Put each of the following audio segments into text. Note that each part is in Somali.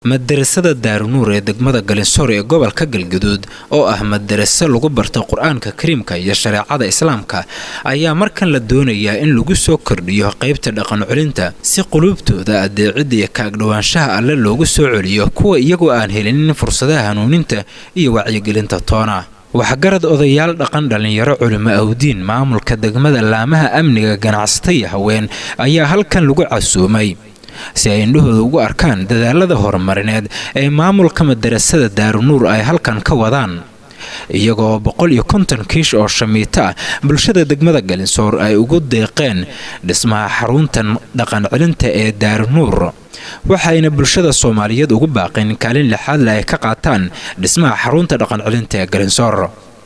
madarasada daarunuur ee degmada galinsoor ee gobolka galgaduud oo ah madaraso lagu barto qur-aanka kariimka iyo shareecada islaamka ayaa markan la doonayaa in lagu soo kordhiyo qaybta dhaqan celinta si quluubtooda adeecida iyo kaagdhowaanshaha alle loogu soo celiyo kuwa iyagoo aan helinin fursadaha hanuuninta iyo wacyigelinta toona waxgarad odayaal dhaqan dhallinyaro culimo awdiin maamulka degmada laamaha amniga ganacsata iyo haween ayaa halkan lagu casuumay si ay indhahooda ugu arkaan dadaalada horumarineed ee maamulka madarasada daarunuur ay halkan ka wadaan iyagoo boqol iyo konton kiish oo shamiito ah bulshada degmada galinsoor ay ugu deeqeen dhismaha xaruntan dhaqan celinta ee daarunuur waxayna bulshada soomaaliyeed ugu baaqeen kaalin lixaadle ay ka qaataan dhismaha xarunta dhaqan celinta ee galinsoor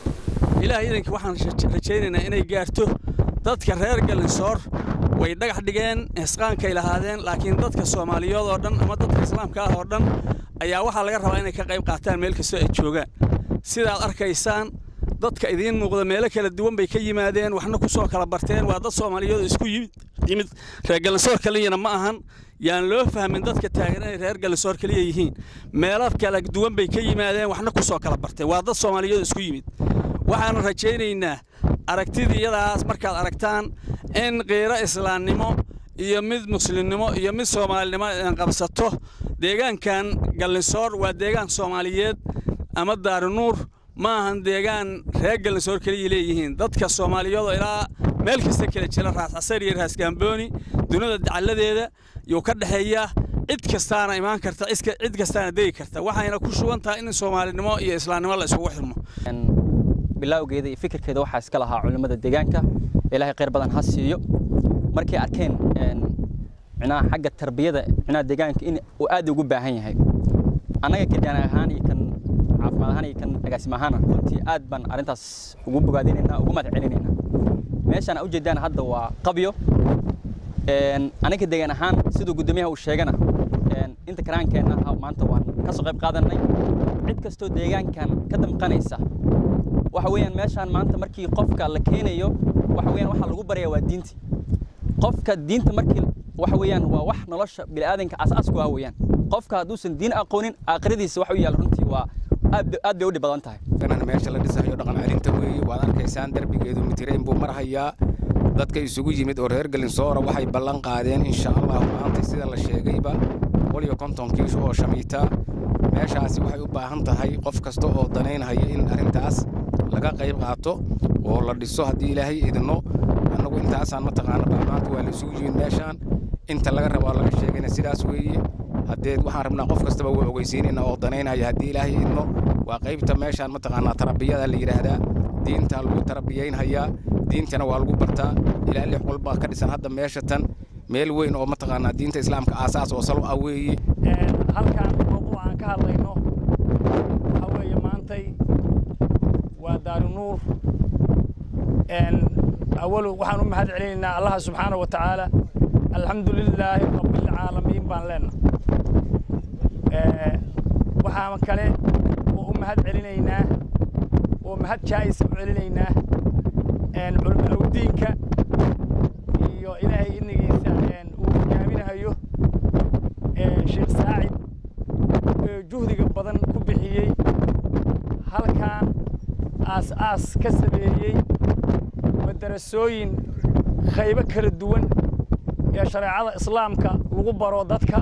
ilaah idanka waxaan rajaynaynaa inay gaarto dadka reer galinsoor way dhagax dhigeen hisqaankay lahaadeen laakiin dadka soomaaliyeed oo dhan ama dadka islaamka ah oo dhan ayaa waxaa laga rabaa inay ka qayb qaataan meel kastoo ay joogaan sidaad arkaysaan dadka idiin muuqda meelo kala duwan bay ka yimaadeen waxna ku soo kala barteen waa dad soomaaliyeed oo isku yimid reer galinsoor kaliyana ma ahan yaan loo fahmin dadka taagan inay reer galinsoor kaliya yihiin meelo kala duwan bay ka yimaadeen waxna ku soo kala barteen waa dad soomaaliyeed oo isku yimid waxaan rajaynaynaa aragtidiyadaas markaad aragtaan in qiiro islaamnimo iyo mid muslimnimo iyo mid soomaalinimo aan qabsato deegaankan gallinsoor waa deegaan soomaaliyeed ama daarunuur ma ahan deegaan reer gallinsoor keliya leeyihiin dadka soomaaliyeedoo ilaa meel kasta kala jira raas casar iyo raas gaambooni dunida dacalladeeda yuu ka dhexeeyaa cid kastaana imaan karta cid kastaana degi karta waxayna ku sugan tahay in soomaalinimo iyo islaamnimo la isugu xirmo bilowgeeda iyo fikirkeeda waxaa iska lahaa culimmada deegaanka ilaahay khayr badan ha siiyo markay arkeen micnaha xagga tarbiyada micnaha deegaanka in uu aad ugu baahan yahay annaga kadaan ahaan iyo kan caafimaad ahaan iyo kan agaasim ahaana runtii aad baan arrintaas ugu bogaadinaynaa ugu mahad celinaynaa meeshaan u jeedaan hadda waa qabyo anaga deegaan ahaan siduu guddoomiyaha uu sheegana inta karaankeenna maanta waan ka soo qayb qaadanay cid kastoo deegaankan ka damqanaysa waxa weeyaan meeshaan maanta markii qofka la keenayo waxa weeyaan waxa lagu baraya waa diinti qofka diinta markii waxa weeyaan waa wax nolosha bini'aadanka asaasku ah weeyaan qofka hadduusan diin aqoonin aakhiradiisa wax u yaal runtii waa aad aad bay u dhib badan tahay ganan meesha la dhisayo dhaqan celinta weeye waad arkaysaan derbigeedu mitirayn buu marhayaa dadka isugu yimid oo reer galinsoora waxay ballan qaadeen insha allah maanta sida la sheegayba boqol iyo konton kiish oo shamiita meeshaasi waxay u baahan tahay qof kasta oo danaynhaya in arrintaas laga qayb qaato oo la dhiso haddii ilaahay idinno annagu intaasaan mataqaana maanta waa la isugu yimid meeshaan inta laga rabo laga sheegayna sidaas weeye haddeed waxaan rabnaa qof kastaba waa ogeysiinayna oo danaynhaya haddii ilaahay idinno waa qaybta meeshaan mataqaanaa tarabiyada la yidhaahdaa diintaa lagu tarabiyaynhayaa diintana waa lagu bartaa ilaa lix qolbaa ka dhisan hadda meesha tan meel weyn oo mataqaanaa diinta islaamka aasaas oo salo ah weeye halkaan mawduuc aan ka hadlayno waxaa weeye maantay waa daarunuur awalu waxaan u mahad celinaynaa allaha subxaana wa tacaala alxamdu lilaahi rabbilcaalamiin baan leenahay waxaan kale oo u mahad celinaynaa oo mahad jaa'isa u celinaynaa culimo awdiinka iyo ilaahay inigiisa uu hogaaminayo sheekh saacid juhdiga badan ku bixiyey halkan aas-aas ka sameeyey madarasooyin qaybo kala duwan ee shareecada islaamka lagu baro dadka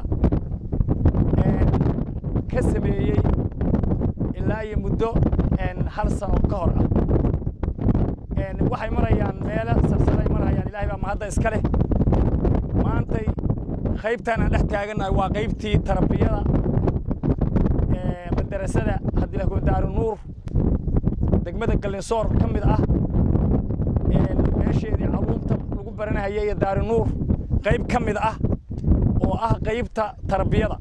ka sameeyey ilaa iyo muddo hal sano ka hor ah waxay marayaan meelo sarsaray marayaan ilahay baa mahadda iska leh maantay qaybtaan aan dhex taagannahay waa qaybtii tarabiyada madarasada haddii la daarunuur degmada gallinsoor ka mid ah meesheedii caruurta lagu baranahaya iyo daarunuur qayb ka mid ah oo ah qaybta tarbiyada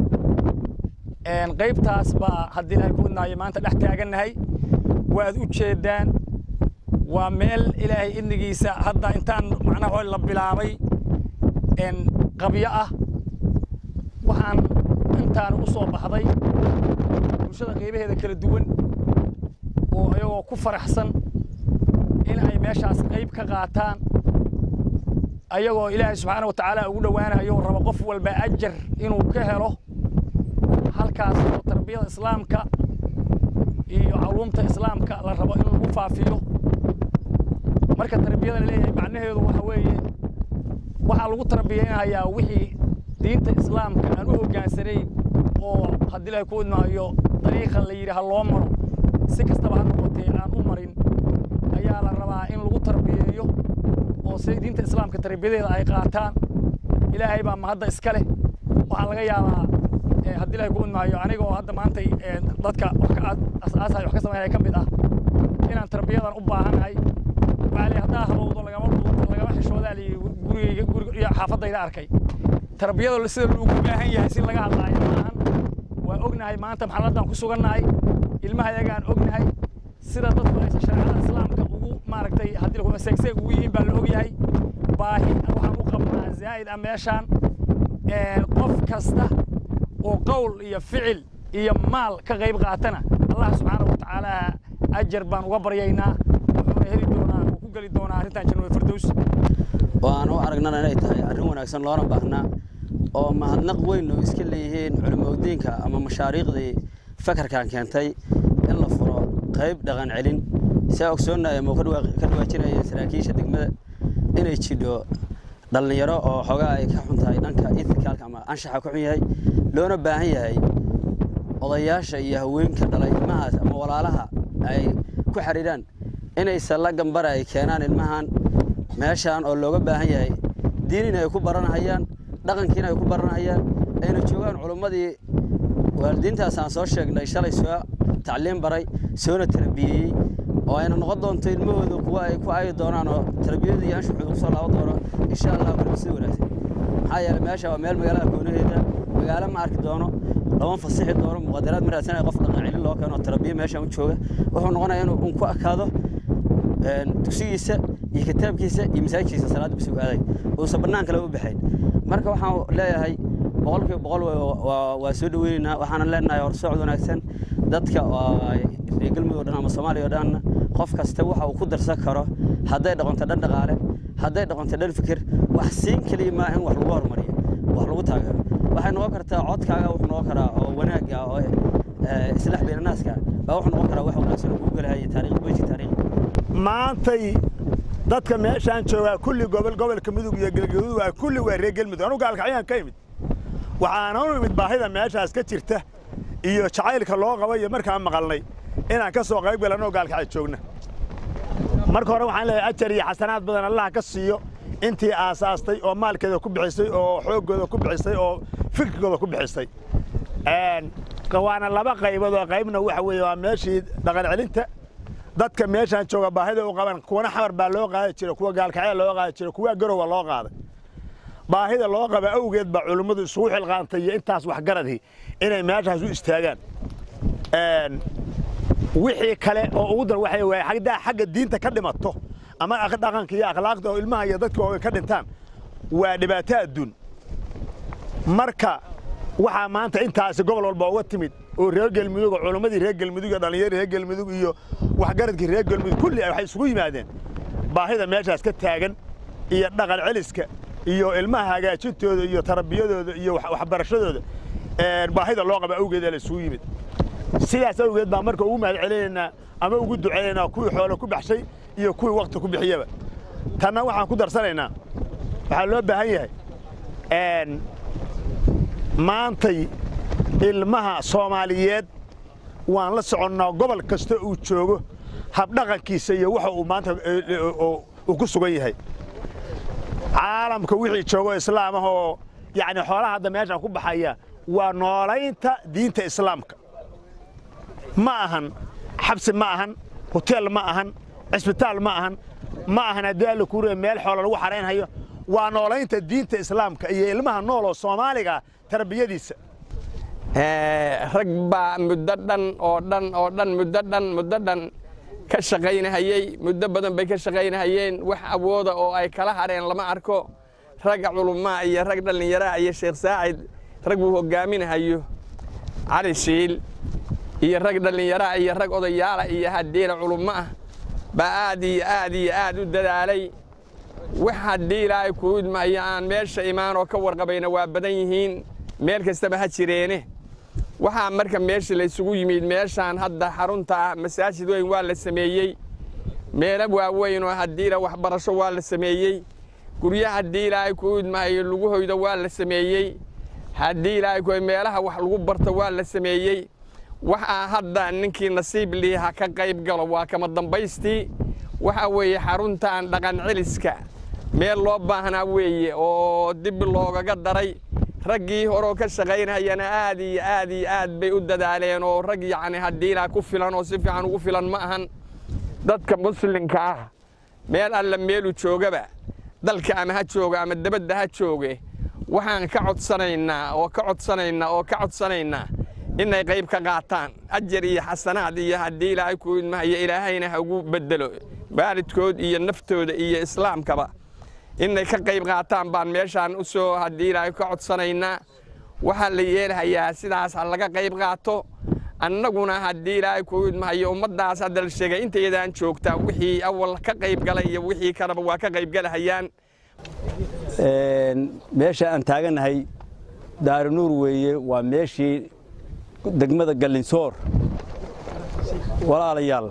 qaybtaas baa haddii ilahay ku wadnaayo maanta dhex taagannahay waad u jeedaan waa meel ilaahay idnigiisa hadda intaan macnaha la bilaabay qabyo ah waxaan intaan u soo baxday bulshada qaybaheeda kala duwan oo iyagoo ku faraxsan in ay meeshaas qayb ka qaataan ayagoo ilaahay subxaana wa tacaala ugu dhowaanayo raba qof walba ajar inuu ka helo halkaas oo tarbiyada islaamka iyo culuumta islaamka la rabo in lagu faafiyo marka tarbiyada la leeyahay macnaheedu waxa weeye waxaa lagu tarbiyaynayaa wixii diinta islaamka aan u hoggaansanayn oo haddii ilahay ku idmaayo dariiqa la yidhi ha loo maro si kastaba ha noqotee aan u marin ayaa la rabaa in lagu tarbiyeeyo oo si diinta islaamka tarbiyadeeda ay qaataan ilaahay baa mahadda iska leh waxaa laga yaabaa haddii ilahay ku idmaayo aniga oo hadda maantay dadka wax ka asaasay wax ka samaynaya ka mid ah inaan tarbiyadan u baahanahay waxaa lii haddaa habowdo lagama lagama xishoodaa lii gurigayga guriga iyo xaafadayda arkay tarbiyada sida loogu baahan yahay si laga hadlaayo maahan waa ognahay maanta maxalladan ku sugannahay ilmaha yagaan ognahay sida dadku aysan shareecada islaamka ugu maaragtay haddii lagu seegseeg ugu yihiin baa la ogyahay baahi waxaan u qabnaa zaa'id ah meeshaan qof kasta oo qowl iyo ficil iyo maal ka qayb qaatana allah subxaana wa tacaala ajar baan uga baryaynaa wuxuuna heli doonaa uu ku geli doonaa arrintan janwada firdows waan u aragnana inay tahay arrin wanaagsan loona baahnaa oo mahadnaq weyn oo iska leeyihiin culimaudiinka ama mashaariiqdii fakarkan keentay in la furo qayb dhaqan celin saa ogsoonnaya muu ka dhawaajinaya saraakiisha degmada inay jidho dhallinyaro oo xoogaa ay ka xun tahay dhanka ithikaalka ama anshaxa ku xun yahay loona baahan yahay odayaasha iyo haweenka dhalay ilmahaas ama walaalaha ay ku xidhiidhaan inaysan la gambara ay keenaan ilmahan meeshaan oo looga baahan yahay diinina ay ku baranahayaan dhaqankiina ay ku baranahayaan ayna joogaan culummadii waalidiintaas aan soo sheegnay shalay soo tacliim baray soona tarbiyeeyey oo ayna noqon doonto ilmahooda kuwa ay ku aayi doonaan oo tarbiyada iyo anshuxooda kusoo laaban doono insha allah weliba sida wanaagsan maxaa yeelay meesha waa meel magaalada koonaheeda magaalo ma arki doono lama fasixi doono muqadaraad ma raadsanaya qof dhaqan celin loo keeno tarbiya meeshaan u jooga wuxuu noqonayaa inuu un ku akaado dugsigiisa iyo kitaabkiisa iyo masaajidkiisa salaadda bisugu aaday uusan bannaan kale u baxayn marka waxaan leeyahay boqolkiiba boqol waa soo dhaweynaynaa waxaana leenahay horsocod wanaagsan dadka reer galmudug o dhan ama soomaaliya o dhanna qof kasta waxa uu ku darsan karo hadday dhaqonto dhan dhaqaale hadday dhaqonto dhan fikir wax siin keliya maa in wax lagu horumariyo wax lagu taageero waxay noqon kartaa codkaaga wuxuu noqon karaa oo wanaagga oo islaax beynanaaska baa wuxuu noqon karaa wax wanaagsan oo kugu galahay taariikh weji taariikh maantay dadka meeshaan joogaa kulli gobol gobolka mudug iyo galgaduud waa kulli waa reer galmudug anugu gaalkacyaan ka imid waxaana u imid baahida meeshaas ka jirta iyo jacaylka loo qabo iyo markaan maqalnay inaan ka soo qayb galanoo gaalkacay joogna marka hore waxaan leeyahay ajar iyo xasanaad badan allaha ka siiyo intii aasaastay oo maalkeeda ku bixisay oo xooggooda ku bixisay oo fikirkooda ku bixisay waana laba qaybood oo qaybna waxa weeye waa meeshii dhaqan celinta dadka meeshaan jooga baahida u qaban kuwana xamar baa loo qaadi jira kuwa gaalkacya loo qaadi jira kuwa garowa loo qaaday baahida loo qaba awgeed baa culummadu isugu xilqaantay iyo intaas waxgaradii inay meeshaas u istaagaan wixii kale oo ugu dar waxay waay haddaa xagga diinta ka dhimato ama dhaqanka iyo akhlaaqda oo ilmaha iyo dadka oo ka dhintaan waa dhibaato adduun marka waxaa maanta intaasi gobol walba uga timid oo reer galmudug oo culummadii reer galmudug iyo dhallinyaradii reer galmudug iyo waxgaradkii reer galmudug kulli waxay isugu yimaadeen baahida meeshaas ka taagan iyo dhaqan celiska iyo ilmaha hagaajintooda iyo tarbiyadooda iyo waxbarashadooda baahida loo qaba awgeed ee la isugu yimid sidaas awgeed baa marka ugu mahad celinaynaa ama ugu ducaynaynaa kuwii xoolo ku baxshay iyo kuwii wakti ku bixiyaba tanna waxaan ku darsanaynaa waxaa loo baahan yahay maantay ilmaha soomaaliyeed waan la soconnaa gobol kasta uu joogo habdhaqankiisa iyo waxa uu maanta uu ku sugan yahay caalamka wixii joogo islaam ah oo yacni xoolaha hadda meeshaan ku baxaya waa noolaynta diinta islaamka ma ahan xabsi ma ahan hoteel ma ahan cisbitaal ma ahan ma ahan haddii alla kuuriya meel xoola lagu xaraynhayo waa noolaynta diinta islaamka iyo ilmaha nool oo soomaaliga tarbiyadiisa rag baa muddo dhan oo dhan oo dhan muddo dhan muddo dhan ka shaqaynahayey muddo badan bay ka shaqaynahayeen wax awooda oo ay kala hadheen lama arko ragga culumaa iyo rag dhallinyaraa iyo sheekh saacid rag buu hoggaaminahayo cali shiil iyo rag dhallinyaraa iyo rag odayaala iyo haddiila culummo ah baa aad iyo aad iyo aad u dadaalay wax haddii ilaahay kuu idmaayo aan meesha imaanoo ka warqabayna waa badan yihiin meel kastaba ha jireene waxaa marka meesha la isugu yimid meeshaan hadda xarunta ah masaajid weyn waa la sameeyey meelo waaweyn oo haddiila waxbarasho waa la sameeyey guryaha haddii ilaahay ku idmahayo lagu hoydo waa la sameeyey haddii ilaahay ku meelaha wax lagu barto waa la sameeyey waxaa hadda ninkii nasiib liiha ka qayb galo waa kama dambaystii waxa weeye xaruntan dhaqan celiska meel loo baahnaa weeye oo dib loogaga daray raggii horeo ka shaqaynayana aad iyo aad iyo aad bay u dadaaleen oo rag yacni haddii ilaa ku filan oo si fiican ugu filan ma ahan dadka muslimka ah meel alla meelu joogaba dalka ama ha jooga ama dabadda ha jooge waxaan ka codsanaynaa oo ka codsanaynaa oo ka codsanaynaa inay qayb ka qaataan ajar iyo xasanaad iyo haddii ilaahay ku idmahayo ilaahayna ha ugu bedelo waalidkood iyo naftooda iyo islaamkaba inay ka qayb qaataan baan meeshaan u soo haddii ilaahay ka codsanaynaa waxaa la yeelhayaa sidaas ha laga qayb qaato annaguna haddii ilaahay ku idmahayo ummaddaas hadda la sheegay intayadaan joogtaa wixii awal ka qayb galay iyo wixii kaleba waa ka qayb galahayaan meesha aan taagannahay daarinuur weeye waa meeshii degmada gallinsoor walaalayaal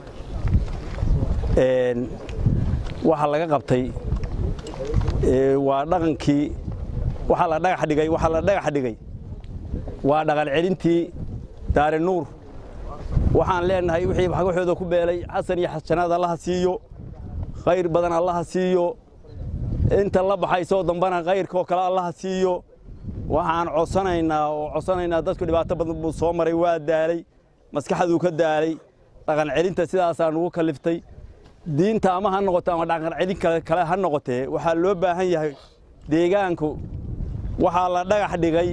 waxa laga qabtay waa dhaqankii waxaa la dhagax dhigay waxaa la dhagax dhigay waa dhaqan celintii daarinuur waxaan leenahay wixii waxooda ku beelay xasan iyo xasanaad allaha siiyo khayr badan allaha siiyo inta la baxaysoo dambana khayrkaoo kale allaha siiyo waxaan codsanaynaa oo codsanaynaa dadku dhibaato badan buu soo maray waa daalay maskaxduu ka daalay dhaqan celinta sidaasaa nugu kaliftay diinta ama ha noqoto ama dhaqan celin kale ha noqotee waxaa loo baahan yahay deegaanku waxaa la dhagax dhigay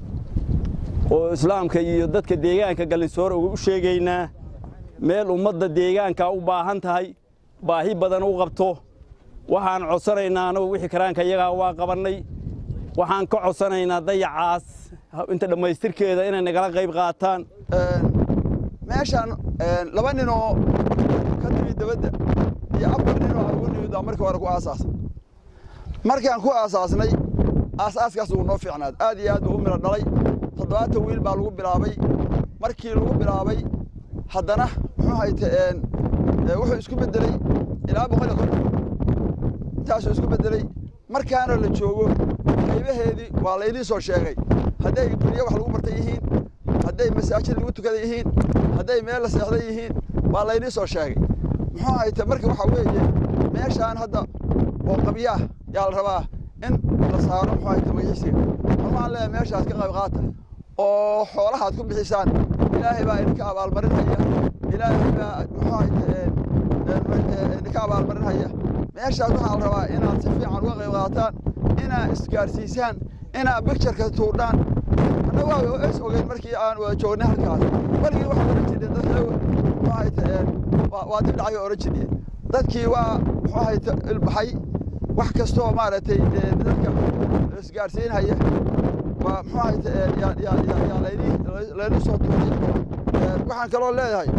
oo islaamka iyo dadka deegaanka gallinsoor ugu sheegaynaa meel ummadda deegaanka u baahan tahay baahi badan u qabto waxaan codsanaynaa anagu wixii karaanka iyagaa waa qabannay waxaan ka codsanaynaa dayacaas inta dhammaystirkeeda inay nagala qayb qaataan meeshaan laba nin oo ka timid dabadda iyo afar nin oo aan ugu nimid baa markii hore ku aasaasay markaan ku aasaasnay aasaaskaas ugu noo fiicnaad aad iyo aad buu u miro dhalay toddobaatan wiil baa lagu bilaabay markii lagu bilaabay haddana muxuu hayte wuxuu isku beddeley ilaa boqol iyo konton intaasuu isku beddeley markaana la joogo qaybaheedii waa laydin soo sheegay hadday guryo wax lagu bartay yihiin hadday masaajid lagu tukada yihiin hadday meel la seexday yihiin waa laydin soo sheegay muxuu hayte marka waxaa weeye meeshaan hadda oo qabyaah yaa la rabaa in la saaro muxuu hayte magaciisiga waxaan leeyahay meeshaas ka qayb qaata oo xoolahaad ku bixisaan ilaahay baa idinka abaalmarinhaya ilaahay baa muxuu hayte idinka abaalmarinhaya meeshaas waxaa la rabaa inaad si fiican uga qayb qaataan inaad isgaarsiisaan inaad bictureka tuurdhaan annagu waa is ogeyn markii aan wada joognay halkaas weligii waxaan oran jirnay dadka muxuu hayte waa dib dhacay oran jirnay dadkii waa muxuu hayte ilbaxay wax kastoo maaragtay dadka isgaarsiinhaya waa muxuu hayte yaa layni soo tuuray waxaan kaloo leeyahay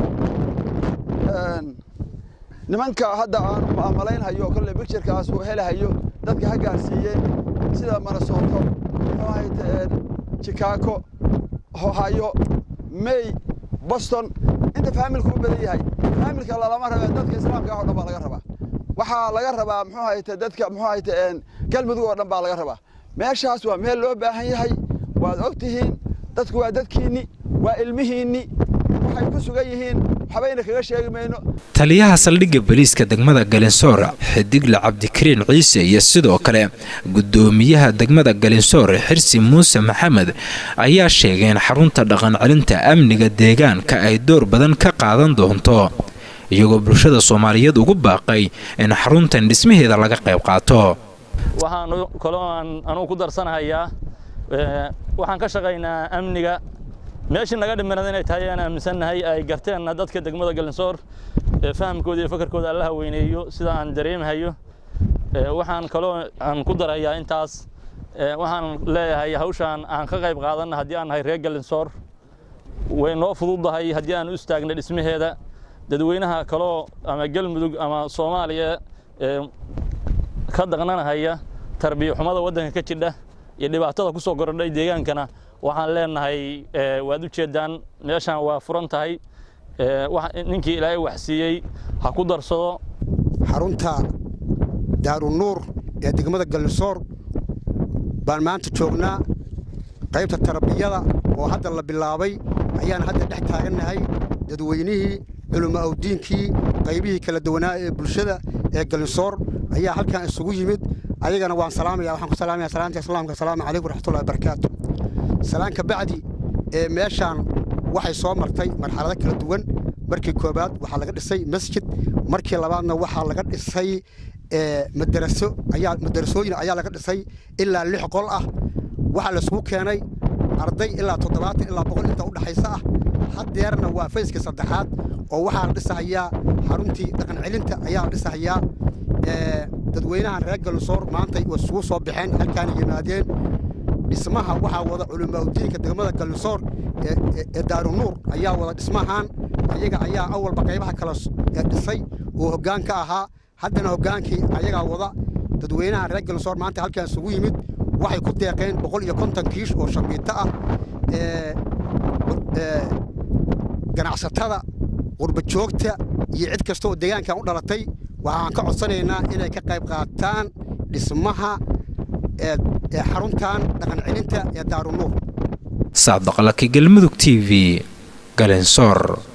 nimanka hadda aan maamalaynhayo kolle bicturekaas uu helahayo dadka ha gaarsiiyeen sida manasoto muxuu hayte chicago ohio may boston inta faamilku u badan yahay faamilka lalama rabee dadka islaamka ah oo dhan baa laga rabaa waxaa laga rabaa muxuu hayte dadka muxuu hayte galmudug oo dhan baa laga rabaa meeshaas waa meel loo baahan yahay waad og tihiin dadku waa dadkiinni waa ilmihiinni waxay ku sugan yihiin waxbayna kaga sheegi mayno taliyaha saldhigga boliiska degmada galinsoor xidigle cabdikariin ciise iyo sidoo kale gudoomiyaha degmada galinsoor xirsi muuse maxamed ayaa sheegay in xarunta dhaqan celinta amniga deegaanka ay door badan ka qaadan doonto iyagoo bulshada soomaaliyeed ugu baaqay in xaruntan dhismaheeda laga qayb qaato waxaan kaloo anugu ku darsanahayaa waxaan ka shaqaynaa amniga meeshii naga dhimanad inay tahay aan aaminsannahay ay garteenna dadka degmada galinsoor fahamkooda iyo fakarkooda allaha weyneeyo sida aan dareemahayo waxaan kaloo aan ku darayaa intaas waxaan leeyahay hawshaan aan ka qayb qaadanna haddii aan nahay reer galinsoor way noo fududdahay haddii aan u istaagna dhismaheeda dadweynaha kaloo ama galmudug ama soomaaliya ka daqnanahaya tarbiya xumada waddanka ka jidha iyo dhibaatada ku soo korodhay deegaankana waxaan leenahay waad u jeedaan meeshaan waa furan tahay ninkii ilaahay wax siiyey ha ku darsado xarunta daarunuur ee degmada gallisoor baan maanta joognaa qaybta tarbiyada oo hadda la bilaabay ayaan hadda dhex taagannahay dadweynihii culummo awdiinkii qaybihii kala duwanaa ee bulshada ee gallisoor ayaa halkan isugu yimid ayagana waan salaamaya waxaan ku salaamaya salaamta islaamka asalaamu calaykum waraxmatullahi wabarakaatu salaan ka bacdi ee meeshaan waxay soo martay marxalado kala duwan markii koobaad waxaa laga dhisay masjid markii labaadna waxaa laga dhisay madaraso ayaa madarasooyin ayaa laga dhisay ilaa lix qol ah waxaa laisugu keenay arday ilaa toddobaatan ilaa boqol inta u dhaxaysa ah haddeerna waa fayskii saddexaad oo waxaa la dhisahayaa xaruntii dhaqan celinta ayaa la dhisahayaa dadweynahan reer galsoor maantay way isugu soo baxeen halkaana yimaadeen dhismaha waxaa wada culimaudiinka degmada galsoor ee daarunuur ayaa wada dhismahan ayaga ayaa awalba qaybaha kale dhisay oo hoggaan ka ahaa haddana hoggaankii ayagaa wada dadweynaha reer galsoor maanta halkan isugu yimid waxay ku deeqeen boqol iyo konton kiish oo shambiito ah ganacsatada qurba joogta iyo cid kasta oo deegaankan u dhalatay waxaan ka codsanaynaa inay ka qayb qaataan dhismaha xaruntan dhaqan celinta ee daarunuur saadaqlaki galmudug t v galensoor